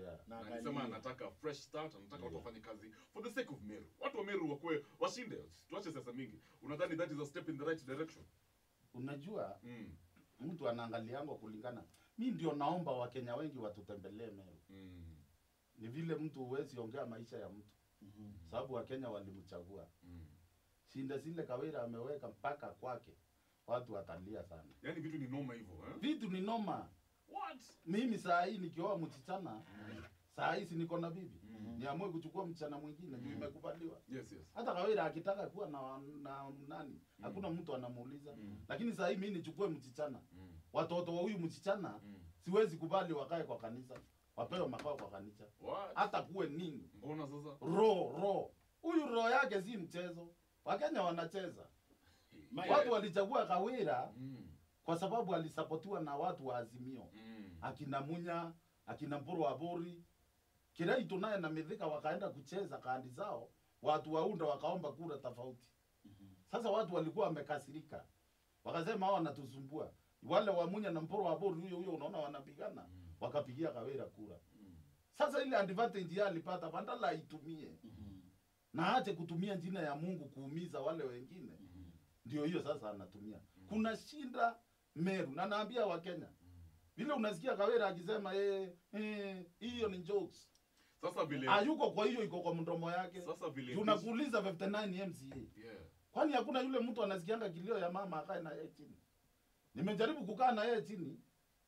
Yeah. na Na alisema angalie. anataka fresh start anataka watu Yeah. wafanye kazi for the sake of meru watu wa meru wakwe washinde tuache siasa mingi unadhani that is a step in the right direction Unajua mm. mtu anaangaliango kulingana. Mi ndio naomba Wakenya wengi watutembelee Meru. Mm. Ni vile mtu huwezi ongea maisha ya mtu, Mhm. sababu Wakenya walimchagua. Mm. Shinda zile Kawira ameweka mpaka kwake, watu watalia sana. yaani vitu ni noma hivyo eh? Vitu ni noma. what Mimi saa hii nikioa msichana, saa hii si niko na bibi, Mhm. niamue kuchukua msichana mwingine juu Mhm. imekubaliwa. yes yes Hata Kawira akitaka kuwa na, na nani, hakuna mtu anamuuliza. Mm. Lakini saa hii mimi nichukue msichana, Mm. watoto wa huyu msichana Mm. siwezi kubali wakae kwa kanisa, wapewe makao kwa kanisa, what hata kuwe nini. mbona sasa Ro ro huyu roho yake si mchezo. Wakenya wanacheza. Ma- Watu walichagua Kawira mm. kwa sababu alisapotiwa na watu wa Azimio, Mm. akina Munya, akina Mpuro wa Bori, Kiraitu naye na Mithika wakaenda kucheza kandi zao, watu waunda wakaomba kura tofauti. Sasa watu walikuwa wamekasirika, wakasema hao wanatusumbua. Wale wa Munya na Mpuro wa Bori huyo huyo, unaona wanapigana, Mm. wakapigia Kawira kura. Mm. Sasa ile advantage yeye alipata, badala aitumie Mhm. na aache kutumia jina ya Mungu kuumiza wale wengine, Mhm. ndio hiyo sasa anatumia. Kuna shinda Meru, na naambia Wakenya vile unasikia Kawira akisema eh, eh, hiyo ni jokes, sasa vile hayuko kwa hiyo, iko kwa mdomo yake. sasa vile Tunakuuliza 59 MCA, yeah kwani hakuna yule mtu anasikianga kilio ya mama akae na yeye chini? Nimejaribu kukaa na yeye chini,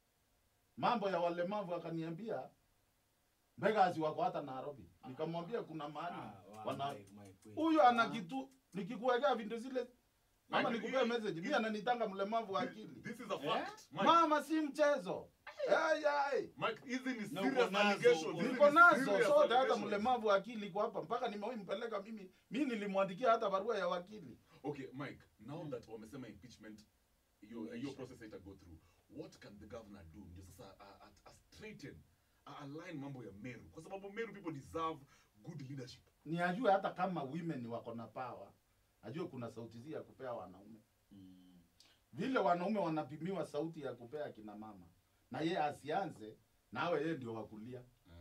mambo ya walemavu akaniambia Beggars wako hata Nairobi. Nikamwambia kuna mahali Ah, wa- wana my- my queen. huyo ana kitu nikikuwekea video zile ama Mike, nikupea hii- message mimi ananitanga mlemavu wa akili this is a Eh? fact Mike, mama si mchezo Ai, ai. Mike hizi ni Na serious uko nazo, allegations uko- Hizi niko ni nazo serious sote hata allegations. mlemavu wa akili iko hapa mpaka nimewahi mpeleka mimi mimi nilimwandikia hata barua ya wakili Okay, Mike, now that wamesema impeachment hiyo hiyo process ita go through, what can the governor do? Ndio sasa a, a, a straighten a align mambo ya Meru kwa sababu Meru people deserve good leadership. ni ajue hata kama women wako na power ajue kuna sauti zi ya kupea wanaume Mm. vile wanaume wanapimiwa sauti ya kupea kina mama na ye asianze nawe yeye ndio wakulia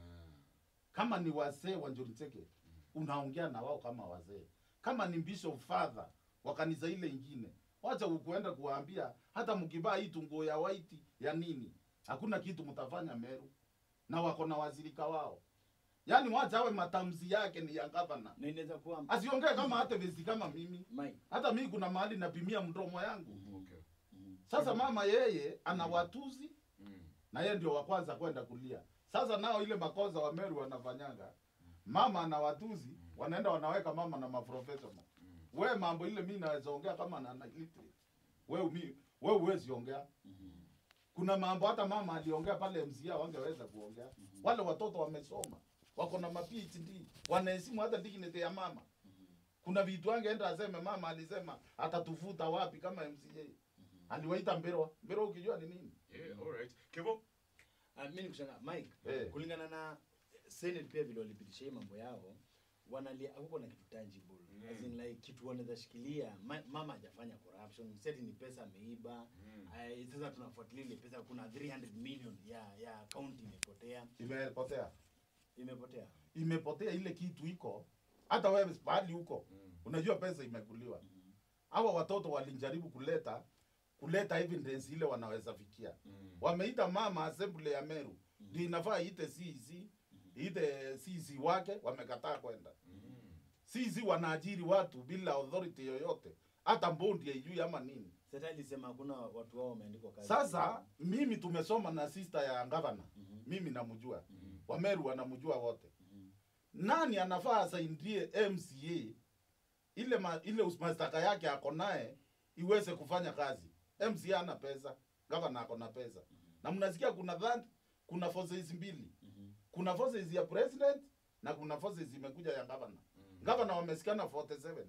kama ni wazee wa John Cheke unaongea na wao kama wazee. Kama ni bishop father wa kanisa ile ingine, wacha ukuenda kuwaambia hata mkivaa hii tunguo ya white ya nini, hakuna kitu mtafanya Meru, na wako na wazirika wao. Yaani wacha awe matamzi yake ni ya gavana, na inaweza kuwa asiongee kama hata vesi kama mimi. Mike. Hata mimi kuna mahali napimia mdomo yangu. Okay. Mhm. Sasa mama yeye ana watuzi Mm. na yeye ndio wa kwanza kwenda kulia. Sasa nao ile makosa wa Meru wanafanyanga, mama ana watuzi, wanaenda wanaweka mama na maprofessional. We mambo ile mimi naweza ongea kama na na illiterate. We umi, we huwezi ongea. Mhm. Kuna mambo hata mama aliongea pale MCA wangeweza kuongea. Wale watoto wamesoma, wako na ma PhD, wanaheshimu hata dignity ya mama. Kuna vitu angeenda aseme mama alisema atatufuta wapi kama MCA. Aliwaita Mbero. Mbero ukijua ni nini? Yeah, all right. Kevo? Ah, mimi nikushangaa Mike, Eh. kulingana na Senate pia vile walipitisha hii mambo yao wanalia huko na kitu tangible Mm. as in like kitu wanaweza shikilia ma, mama hajafanya corruption seti ni pesa ameiba Mm. Ay, sasa tunafuatilia ile pesa kuna 300 million ya ya account imepotea Imepotea. imepotea imepotea ile kitu iko hata wewe pahali huko Mm. unajua pesa imekuliwa hawa watoto walijaribu kuleta kuleta evidence ile wanaweza fikia Mm. wameita mama assembly ya Meru ndio inafaa iite CEC iite CEC wake wamekataa kwenda Mm. CEC wanaajiri watu bila authority yoyote hata mbondi haijui ama nini sasa alisema hakuna watu wao wameandikwa kazi sasa mimi tumesoma na sister ya gavana Mhm. mimi namjua Mhm. wameru wanamjua wote Mhm. nani anafaa asaidie MCA ile ma, ile mashtaka yake ako naye iweze kufanya kazi. MCA ana pesa, gavana ako na pesa. Na mnasikia kuna that, kuna forces mbili. Mhm. Kuna forces ya president na kuna forces imekuja ya gavana. Gavana wamesikana 47.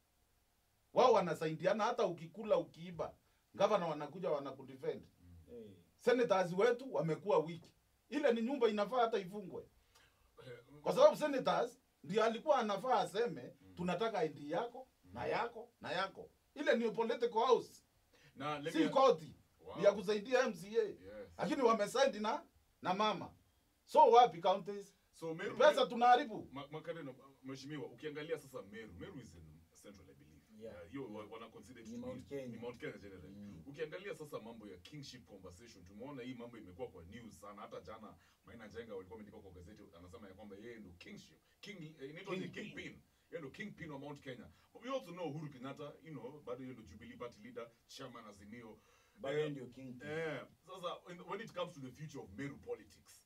Wao wanasaidiana hata ukikula ukiiba. Gavana wanakuja wanakudefend. Hey. Senators wetu wamekuwa wiki. Ile ni nyumba inafaa hata ifungwe kwa sababu senators ndio alikuwa anafaa aseme tunataka ID yako na yako na yako. Ile ni political house, Na let si me- koti Wow. ni ya kusaidia MCA, Yes. lakini wamesaidi na na mama. so wapi counties So Meru pesa tunaharibu Ma- Makareno, mheshimiwa, ukiangalia sasa Meru, Meru is in Central I believe. Yeah. Uh, hiyo wa- wana consider it Ni to Mount be- Kenya. ni Mount Kenya generally. Mm. Ukiangalia sasa mambo ya kingship conversation, tumeona hii mambo imekuwa kwa news sana. Hata jana Maina Njenga walikuwa wameandika kwa gazeti, anasema ya kwamba yeye ndo kingship king, eh, inaitwa ni Kingpin. kingpin yeye ndo kingpin wa Mount Kenya. But we also know Uhuru Kenyatta, you know, bado yeye ndo Jubilee party leader, chairman Azimio. bado Eh, ndio king Eh, sasa when- when it comes to the future of Meru politics,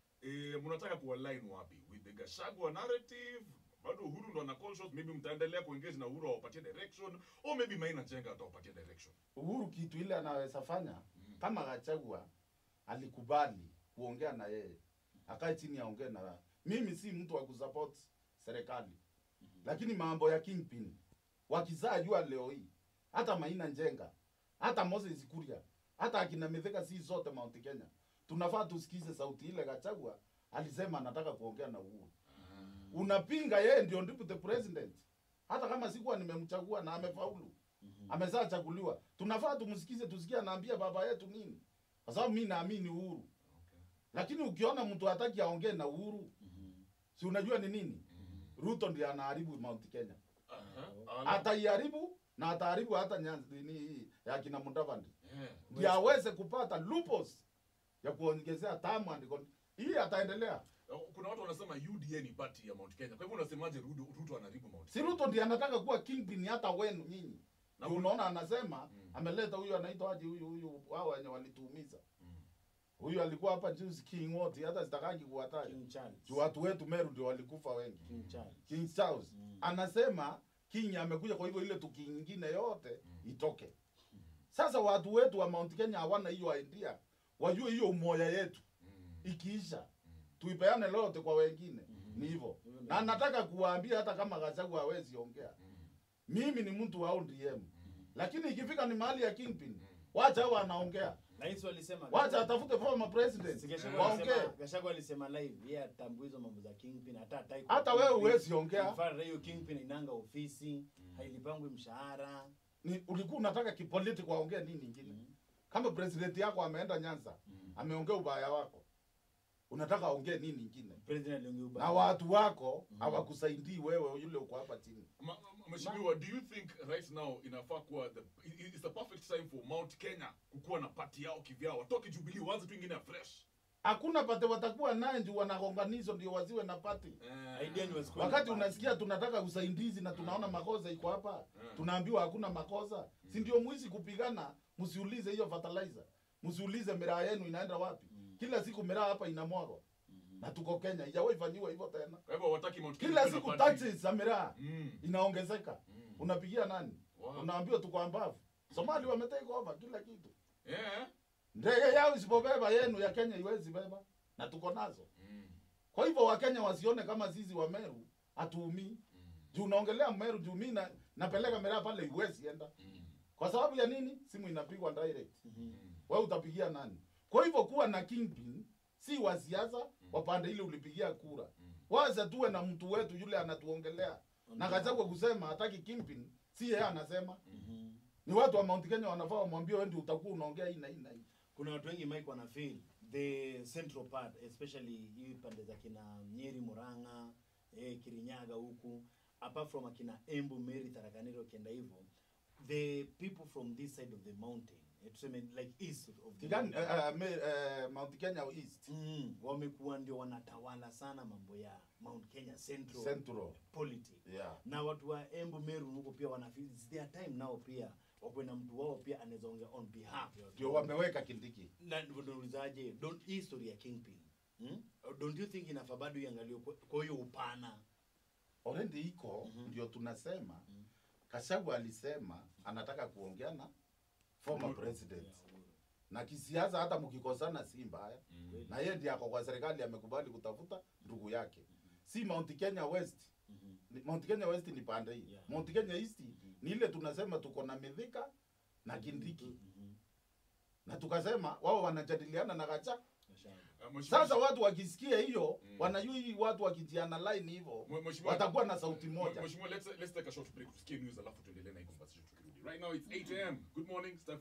eh, mnataka kualign wapi with the Gachagua narrative? Bado Uhuru ndo ana call shots, maybe mtaendelea kuengage na Uhuru awapatie direction or maybe Maina Njenga atawapatia direction. Uhuru kitu ile anaweza fanya kama Gachagua alikubali kuongea na yeye, akae chini aongee na mimi. Si mtu wa kusupport serikali, lakini mambo ya kingpin wakizaa jua leo hii, hata Maina Njenga, hata Moses Kuria, hata akina Mithika, si zote Mount Kenya, tunafaa tusikize sauti ile. Gachagua alisema anataka kuongea na Uhuru. Unapinga yeye ndio deputy president, hata kama sikuwa nimemchagua na amefaulu amezaa chaguliwa, tunafaa tumsikize, tusikie anaambia baba yetu nini, kwa sababu mi naamini Uhuru. Lakini ukiona mtu hataki aongee na Uhuru, si unajua ni nini? Ruto ndiye anaharibu Mount Kenya, Aha. ataiharibu na ataharibu hata Nyanza nini hii ya kina Mudavadi, Yeah. ndiye aweze kupata loopholes ya kuongezea tamu and con- hii ataendelea. Kuna watu wanasema UDA ni party ya Mount Kenya. Kwa hivyo unasemaje Ruto, Ruto anaharibu Mount Si Ruto ndiye anataka kuwa kingpin hata wenu nyinyi. Na Ndio kuna- unaona anasema Mm. ameleta huyu anaitwa aje huyu huyu wao wenye walituumiza. Mm. Huyu alikuwa hapa juzi King wote hata sitakangi kuwataja. king charles Juu watu wetu Meru ndio walikufa wengi. king charles King Charles Mm. anasema King amekuja, kwa hivyo ile tuki nyingine yote itoke. Sasa watu wetu wa Mount Kenya hawana hiyo idea, wajue hiyo umoja yetu Mm. ikiisha tuipeane lote kwa wengine. Ni hivyo, Hivyo ndio. na nataka kuwaambia hata kama Gachagua hawezi ongea, mimi ni mtu wa ODM, lakini ikifika ni mahali ya kingpin, wacha hao wanaongea, rais walisema wacha atafute former president Si Gachagua waongee. alisema- Gachagua alisema live yeye atambui hizo mambo za kingpin hata hataki Hata kuwa wewe kingpin. huwezi ongea. In fact, hiyo kingpin inanga ofisi hailipangwi mshahara Ni ulikuwa unataka kipolitiki waongee nini ingine? Kama president yako ameenda Nyanza, ameongea ubaya wako, unataka aongee nini ingine? president aliongea ubaya. Na watu wako hawakusaidii wewe yule uko hapa chini. Ma- ma- Mheshimiwa, do you think right now inafaa kuwa the i- is the perfect time for Mount Kenya kukuwa na party yao kivyao, watoke Jubilee waanze tu ingine fresh. Hakuna pate watakuwa naye juu wanagonganizo ndio waziwe na pati. Eh, Idea ni wasikuwe Wakati na party. unasikia tunataka usaidizi na tunaona makosa iko hapa, tunaambiwa hakuna makosa, si ndio? Mwizi kupigana, msiulize hiyo fertilizer, msiulize miraa yenu inaenda wapi. Kila siku miraa hapa inamwagwa na tuko Kenya, ijawahi fanyiwa hivyo tena. Kwa hivyo hawataki Mount Kenya Kila kuwe na siku party. taxes za miraa Mm. inaongezeka. Unapigia nani? Wow. Unaambiwa tuko ambavu. Somali wametake over kila kitu. Eh? Ndege yao isipobeba yenu ya Kenya iwezi beba na tuko nazo. Mm. Kwa hivyo Wakenya wasione kama sisi wa Meru hatuumii. Juu unaongelea Meru juu mimi na, napeleka miraa pale iwezi enda. Mm. Kwa sababu ya nini? Simu inapigwa direct. Mm. Wewe utapigia nani? Kwa hivyo kuwa na kingpin si wa siasa wa pande ile ulipigia kura. Waza tuwe na mtu wetu yule anatuongelea. Na Gachagua kusema hataki kingpin, si yeye anasema. Mhm. Ni watu wa Mount Kenya wanafaa wamwambie wewe ndio utakuwa unaongea hii na hii na hii. kuna watu wengi mike wana feel the central part especially hii pande za kina nyeri muranga eh, kirinyaga huku apart from akina embu meri tarakaniro kienda hivyo the people from this side of the mountain eh, tuseme like east of the Tigani, mountain, uh, uh, me, uh, Mount Kenya East mm, wamekuwa ndio wanatawala sana mambo ya mount kenya central Central. politics Yeah. na watu wa embu meru huko pia wana feel it's their time now pia wakuwe na mtu wao pia anaweza ongea on behalf ya watu Ndio wao. wameweka Kindiki. na ndivyo naulizaje don't hii story ya kingpin hmm? don't you think inafaa bado iangaliwe kwa- kwa hiyo upana Already iko ndio tunasema Gachagua alisema anataka kuongea na former president. Na kisiasa hata mkikosana si mbaya. Na yeye ndiye ako kwa serikali amekubali kutafuta ndugu yake. Si Mount Kenya West. Ni- Mount Kenya West ni pande hii. Yeah. Mount Kenya East ni ile tunasema tuko na Mithika na Kindiki. Na tukasema wao wanajadiliana na Gachagua. Uh, Mheshimiwa- Sasa watu wakisikia hiyo Mm. wanajua hii watu wakijiana line hivyo Mwe- Mheshimiwa- watakuwa na sauti moja. Mheshimiwa, let's let's take a short break tusikie news alafu tuendelee na hii conversation tukirudi. Right now it's 8 am. Good morning. Steph